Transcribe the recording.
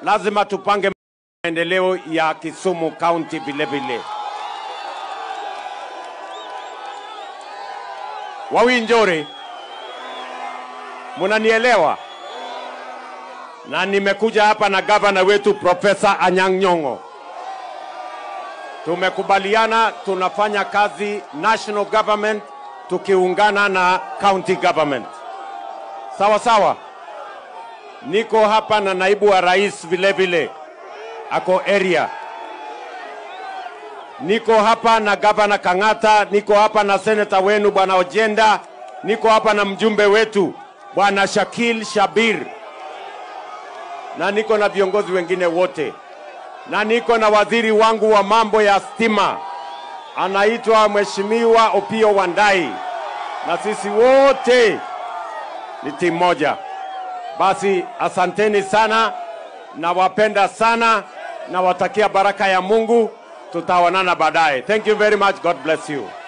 lazima tupange maendeleo ya Kisumu County vile vile. Wawinjore, munanielewa? Na nimekuja hapa na gavana wetu Profesa Anyang' Nyong'o. Tumekubaliana tunafanya kazi national government tukiungana na county government. Sawa sawa. Niko hapa na naibu wa rais vile vile ako area. Niko hapa na gavana Kang'ata, niko hapa na seneta wenu bwana Ojenda, niko hapa na mjumbe wetu bwana Shakil Shabir, na niko na viongozi wengine wote, na niko na waziri wangu wa mambo ya stima anaitwa Mheshimiwa Opio Wandai, na sisi wote ni timu moja. Basi asanteni sana, nawapenda sana, nawatakia baraka ya Mungu. Tutaonana baadaye. Thank you very much. God bless you.